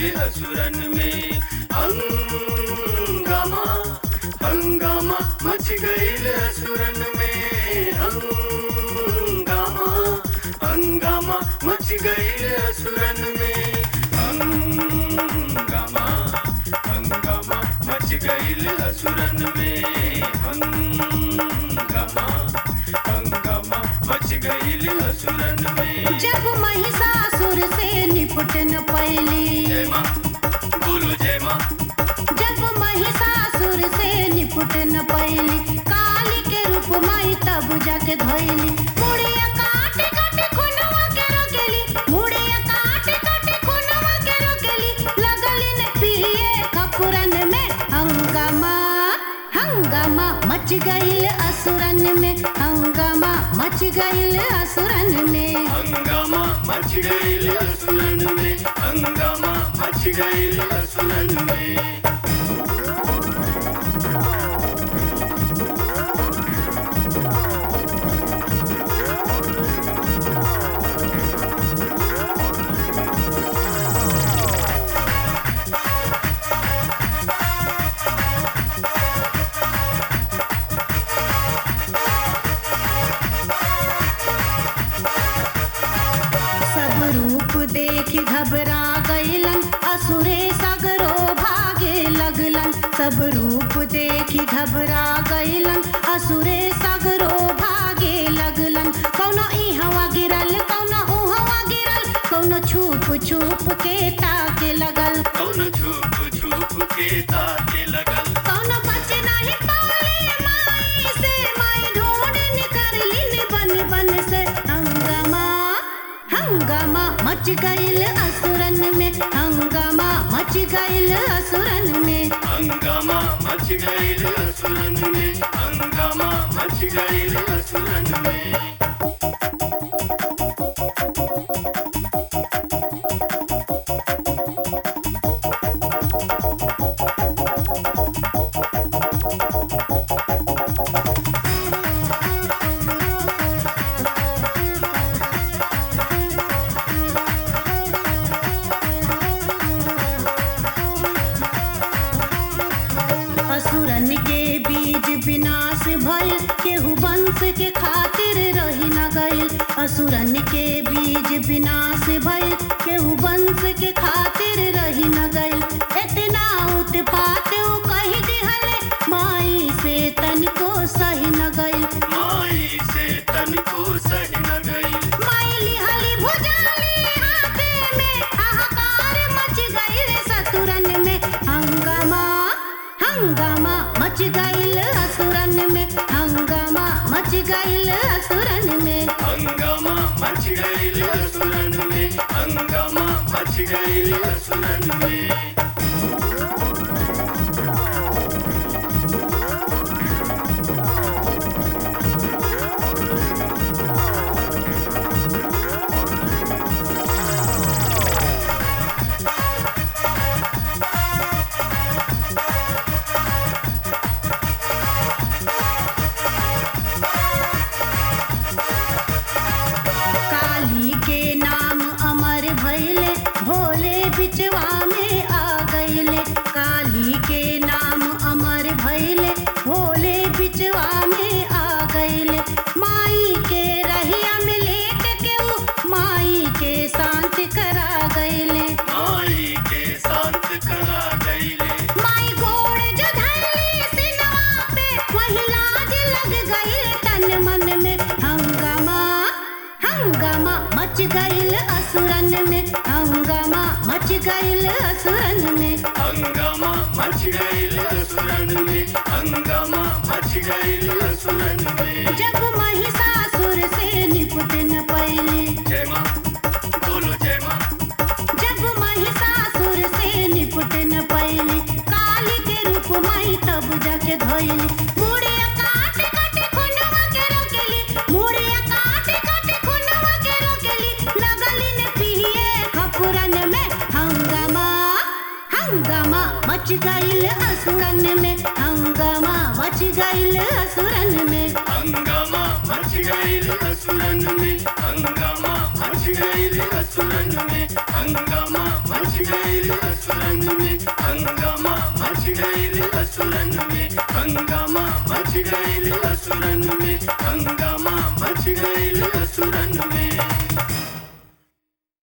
असुरन में हंगामा हंगामा मच गईल असुरन में हंगामा हंगामा मच गईल असुरन में हंगामा हंगामा मच गईल असुरन में हंगामा हंगामा मच गईल असुरन में जब महिषासुर से निपट न पैली जय माँ बोलो जय माँ जब महिषासुर से निपट न पैली काली के रूप माई तब जाके धैली मुड़िया काट काट खुनवा के रोकेली मुड़िया काट काट खुनवा के रोकेली लगली न पिए खपुरन में हंगामा हंगामा मच गईल असुरन में हंगामा मच गईल असुरन में हंगामा मच गईल असुरन में हंगामा मच गईल असुरन में सब रूप देख घबरा गईलन असुरे सगरो भागे लगलन सब रूप देख घबरा गईलन असुरे सगरो भागे लगलन कौनो इहवा गिरल कौनो उहवा गिरल कौनो छुप छुप के ताके लगल कौन छुप छुप के ताके लगल कौनो बच नहीं पाले माई से माई ढूंढ निकललिन बन बन से हंगामा हंगामा मच गईल असुरन में हंगामा मच गईल असुरन में हंगामा मच गईल असुरन में हंगामा मच गईल असुरन में असुरन के बीज विनाश भइल केहू वंश के खातिर रही न गइल असुरन के बीज विनाश भइल केहू वंश के खातिर रही न गइल इतना उत्पात उ कही दिहले माई से तनिको सही न गइल माई से तन को सही न गई माई लिहली भुजाली हाथे में हाहाकार मच गइल सतुरन में हंगामा हंगामा मच गइल असुरन में हंगामा मच गइल असुरन में हंगामा मच गईल असुरन में हंगामा मच गईल असुरन में काली के नाम अमर भइले भोले बिचवा में आ गइले काली के नाम अमर भइले भोले बिचवा में आ गइले माई के रहिया में लेट के उ माई के शांत करा गइले माई के शांत करा गईले माई गोड़ जो धैली सिनवा पे वही लाज लग गइल तन मन में हंगामा हंगामा मच गइल असुरन में हंगामा मच गइल असुरन में हंगामा मच गईल असुरन में हंगामा मच गईल असुरन में जब महिषासुर से निपट न पैली जय माँ बोलो जय माँ जब महिषासुर से निपट न पैली काली के रूप माई तब जाके धैली मुड़िया काट काट खुनवा के रोकेली मुड़िया काट काट खुनवा के रोकेली लगली न पिए खपुरन में हंगामा हंगामा मच गइल असुरन में हंगामा मच गइल असुरन में हंगामा असुरन में हंगामा मच गईल असुरन में हंगामा मच गईल असुरन में हंगामा मच गईल असुरन में